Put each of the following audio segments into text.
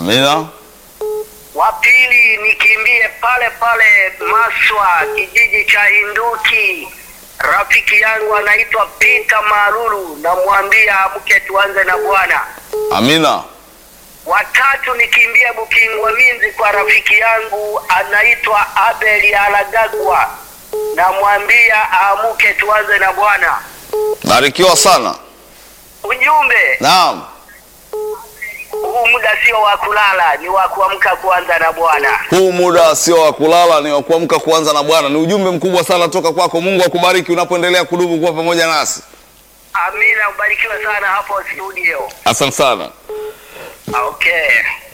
Amina. Wa pili nikimbie pale pale Maswa, kijiji cha Hinduki. Rafiki yangu anaitwa Peter Maruru, namwambia amke tuanze na Bwana. Amina. Watatu nikimbie Bukingwa Minzi kwa rafiki yangu anaitwa Abeli Alagagwa, namwambia amke tuanze na Bwana. Barikiwa sana. Ujumbe Naam. huu muda sio wa kulala, ni wa kuamka kuanza na Bwana. Huu muda sio wa kulala, ni wa kuamka kuanza na Bwana. Ni ujumbe mkubwa sana toka kwako. Mungu akubariki unapoendelea kudumu kuwa pamoja nasi. Amina, ubarikiwe sana hapo studio. Asante sana. Okay.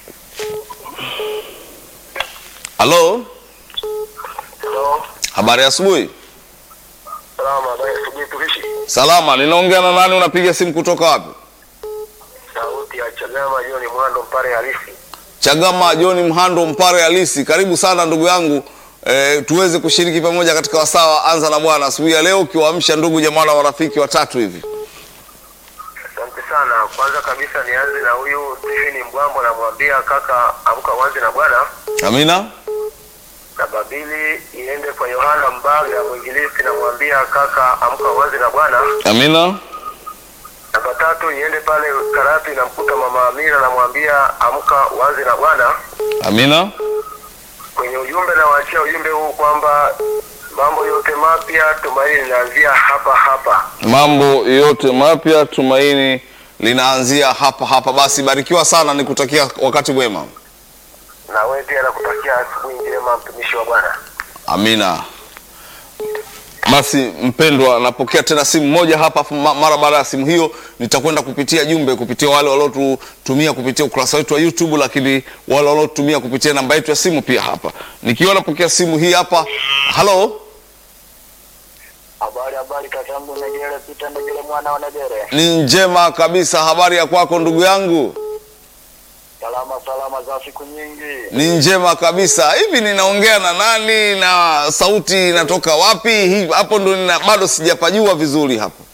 Halo, Hello. habari ya asubuhi. Salama, habari ya asubuhi tukishi. Salama, ninaongea na nani? Unapiga simu kutoka wapi? Sauti ya Chagama Joni Mwando Mpare halisi. Chagama John Mhando Mpare halisi. Karibu sana ndugu yangu. E, tuweze kushiriki pamoja katika wasaa wa anza na Bwana asubuhi ya leo, ukiwaamsha ndugu jamaa na marafiki watatu hivi. Asante sana. Kwanza kabisa nianze na huyu Stephen Mbwambo, namwambia kaka, amka uanze na Bwana. Amina. Namba mbili iende kwa Yohana Mbaga mwinjilisti, namwambia kaka, amka uanze na Bwana. Amina. Namba tatu iende pale Karatu, namkuta mama Amira, namwambia amka uanze na Bwana. Amina. Kwenye ujumbe nawaachia ujumbe huu kwamba mambo yote mapya tumaini linaanzia hapa hapa. Mambo yote mapya tumaini linaanzia hapa hapa. Basi barikiwa sana, nikutakia wakati mwema. na wewe pia nakutakia asubuhi njema mtumishi wa Bwana. Amina. Basi mpendwa, napokea tena simu moja hapa, afu ma- mara baada ya simu hiyo nitakwenda kupitia jumbe kupitia wale waliotutumia kupitia ukurasa wetu wa YouTube, lakini wale waliotumia kupitia namba yetu ya simu pia hapa. Nikiwa napokea simu hii hapa. Halo, Habari habari, kakangu Negere Pita Negere mwana wa Negere. ni njema kabisa. Habari ya kwako ndugu yangu? Salama salama za siku nyingi. Ni njema kabisa. Hivi ninaongea na nani na sauti inatoka wapi? Hii hapo ndo nina, bado sijapajua vizuri hapo.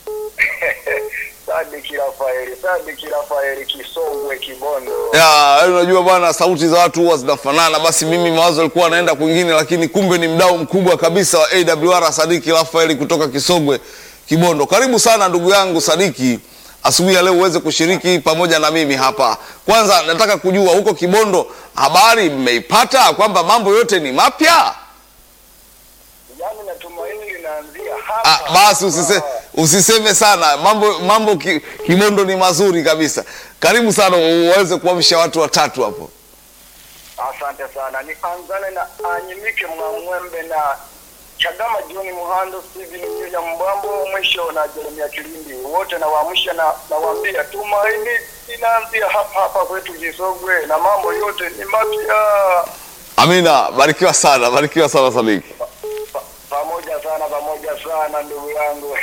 Sadiki Rafaeli, Sadiki Rafaeli Kisongwe Kibondo. Ya, yaani unajua bwana, sauti za watu huwa zinafanana. Basi mimi mawazo yalikuwa anaenda kwingine, lakini kumbe ni mdau mkubwa kabisa wa AWR Sadiki Rafaeli kutoka Kisogwe Kibondo. Karibu sana ndugu yangu Sadiki, asubuhi ya leo uweze kushiriki pamoja na mimi hapa. Kwanza nataka kujua huko Kibondo, habari mmeipata kwamba mambo yote ni mapya? Yaani natumaini linaanzia Ah, hapa. basi usise, usiseme sana mambo mambo ki, Kibondo ni mazuri kabisa. Karibu sana uweze kuamsha watu watatu hapo. Asante sana. Nianzane na Anyimike Mwamwembe na Chagama John Muhando, Steven William Mbambo, mwisho na Jeremia Kilindi. Wote nawaamsha na nawaambia tumaini linaanzia hapa hapa kwetu Kisogwe na mambo yote ni mapya. Amina, barikiwa sana, barikiwa sana Sadiki. Pa- Pamoja sana, pamoja sana ndugu yangu.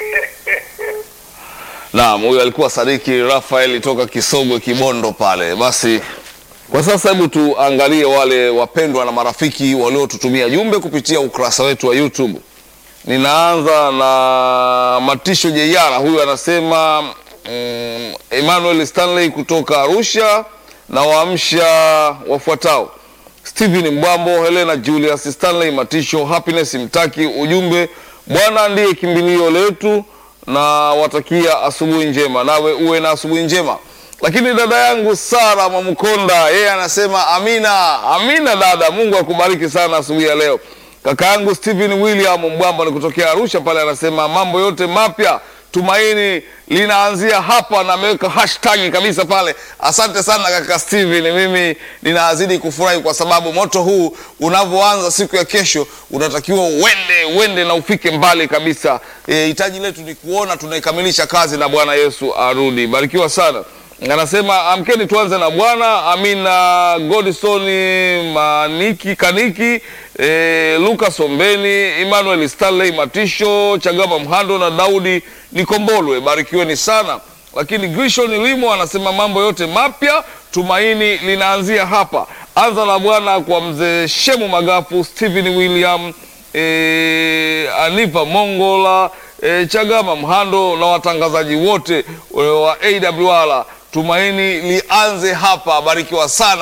Naam, huyu alikuwa Sadiki Rafaeli toka Kisogwe Kibondo pale. Basi kwa sasa hebu tuangalie wale wapendwa na marafiki waliotutumia jumbe kupitia ukurasa wetu wa YouTube. Ninaanza na Matisho Jeyara, huyu anasema mm, Emmanuel Stanley kutoka Arusha na waamsha wafuatao Stephen Mbwambo, Helena Julius Stanley Matisho, Happiness Mtaki. Ujumbe, Bwana ndiye kimbilio letu na watakia asubuhi njema, nawe uwe na asubuhi njema. Lakini dada yangu Sara Mwamkonda yeye anasema amina, amina dada, Mungu akubariki sana asubuhi ya leo. Kaka yangu Stephen William Mbwambo ni kutokea Arusha pale, anasema mambo yote mapya tumaini linaanzia hapa, na ameweka hashtag kabisa pale. Asante sana kaka Steven, mimi ninazidi kufurahi kwa sababu moto huu unavyoanza siku ya kesho unatakiwa uende uende na ufike mbali kabisa. Eh, hitaji letu ni kuona tunaikamilisha kazi na Bwana Yesu arudi. Barikiwa sana. Anasema amkeni tuanze na Bwana. Amina Godstone Maniki Kaniki e, Lucas Ombeni Emmanuel Stanley Matisho Chagama Mhando na Daudi Nikombolwe, barikiweni sana. Lakini Grishon Limo anasema mambo yote mapya tumaini linaanzia hapa. Anza na Bwana kwa mzee Shemu Magafu, Stephen William e, Aniva Mongola e, Chagama Mhando na watangazaji wote e, wa AWR. Tumaini lianze hapa. Barikiwa sana.